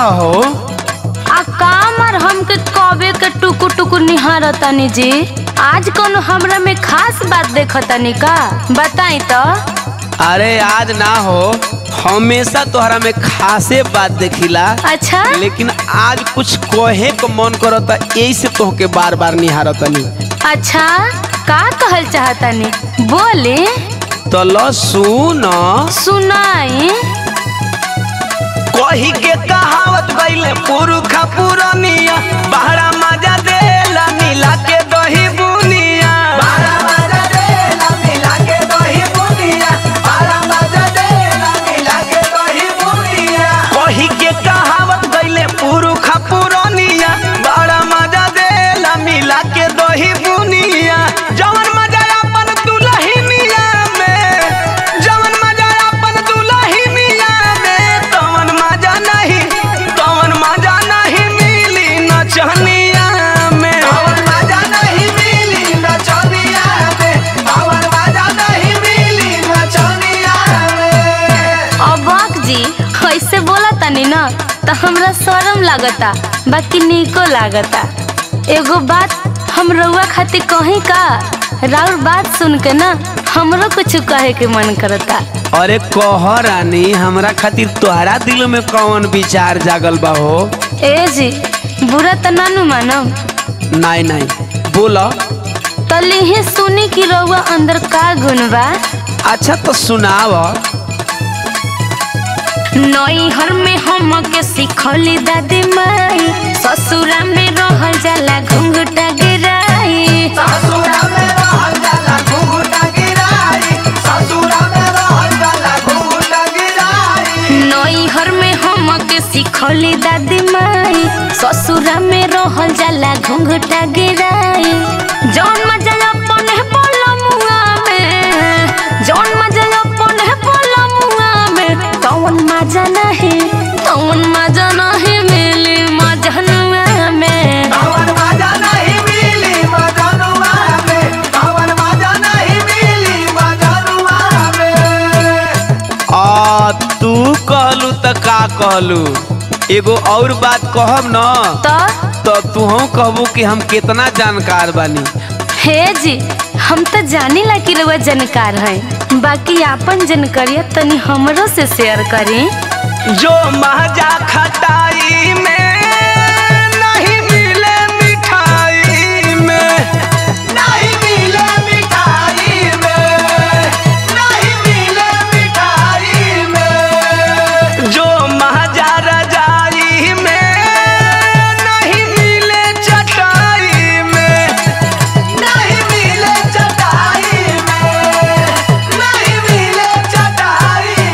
हो आ कामर हमके कबे के टुकु टुकु निहारतानी जी आज कौन हमरा में खास बात देखतानी का बताई तो अरे आज ना हो हमेशा तोहरा में खासे बात देखिला अच्छा लेकिन आज कुछ कहे को मन करता यही से तोहके बार बार निहारतनी अच्छा का कहल चाहतानी बोले तो लो सुन सुनाई कही के कहावत गईले पुरुखा पुरनिया बहरा मजा देला मिला के दही बुनिया बहरा मजा देला मिला के दही बुनिया बहरा मजा देला मिला के दही बुनिया कही के कहावत गईले पुरुखा पुरनिया बहरा मजा देला मिला के दही बुनिया जवन मजा अपन दुलहिनिया में जवन मजा अपन दुलहिनिया में तवन मजा नहीं तवन मजा नहीं मिली नचनिया में तवन मजा नहीं मिली नचनिया में तवन मजा नहीं मिली नचनिया में अबाक जी ऐसे बोला तनी ना तो हमरा शरम लागता बाकी निको लागता एगो बात हम रउआ खातिर कहीं का राउर बात सुन के ना हमरो कुछ कहे के मन करता अरे कह रानी हमरा खातिर तोहरा दिल में कौन विचार जागल बा हो ए जी बुरा तो नानू मानम नहीं नहीं बोला तली ही सुनी कि रउआ अंदर का गुण बा अच्छा तो सुनाव नैहर में हम के सिखली दादी माई ससुरा में रहल जाला घुंघटा गिराई ससुरा में रहल जाला घुंघटा गिराई ससुरा में रहल जाला घुंघटा गिराई नैहर में हम के सिखली दादी माई ससुरा में रहल जाला घुंघटा गिराई जौन मजा अपन है पलमुआ में जौन मजा अपन है पलमुआ में कौन मजा नहीं कौन मजा नहीं मिली मजनुआ में कवन मजा नहीं मिली मजनुआ में कवन मजा नहीं मिली मजनुआ में आ तू कहलू त का कहलू एगो और बात कहब न तो तो तू कहबू कि हम कितना जानकार बानी हे जी हम तो जाने ला कि रउआ जानकार है बाकी आपन जानकारिया तनी हमरो से शेयर करी जो महजा खटाई में नहीं मिले मिठाई में नहीं मिले मिठाई में नहीं मिले मिठाई में जो महजा रजाई में नहीं मिले चटाई में नहीं मिले चटाई में नहीं मिले चटाई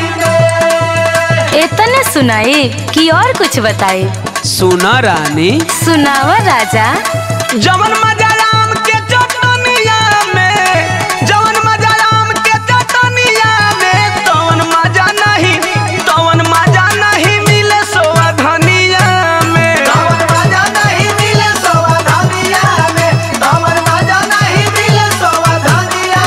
में इतने सुनाई कि और कुछ बताई सुना रानी सुनावा राजा जवन मजा राम के चटनिया में जवन मजा राम के चटनिया में तवन मजा नहीं तवन मजा नहीं मिले सोवधनिया में तवन मजा नहीं मिले सोवधनिया में तवन मजा नहीं मिले सोवधनिया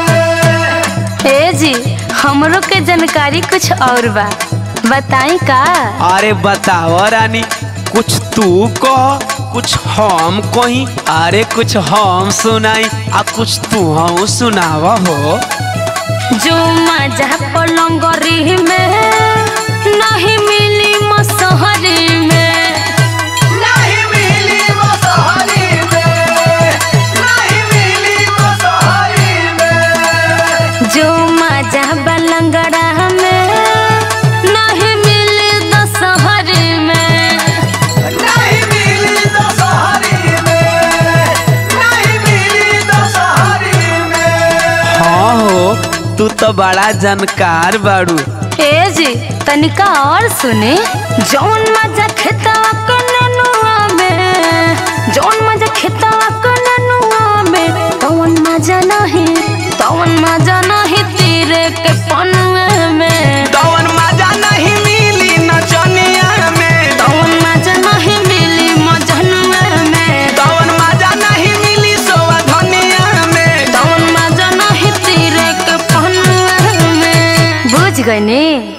में हे जी हमरो के जानकारी कुछ और बा बताई का अरे बताओ रानी कुछ तू कह कुछ हम कही अरे कुछ हम सुनाई आ कुछ तू हम सुनावा हो जो मजा पलंगरी में नहीं मिली मसहरी में नहीं मिली मसहरी में नहीं मिली मसहरी में जो मजा बलंगड़ा में नहीं मिली दशहरी में नहीं मिली दशहरी में नहीं मिली दशहरी में हाँ हो तू तो बड़ा जानकार बाड़ू ए जी तनिका और सुने जौन मजा खेतवा के नेनुआ में जौन मजा खेतवा के नेनुआ में तवन मजा नहीं तवन मजा नहीं तीरे के पनुए में तवन मजा नहीं मिली नचनिया में तवन मजा नहीं मिली मजनुआ में तवन मजा नहीं मिली सोवधनिया में तवन मजा नहीं तीरे के पनुए में बुझ गई नी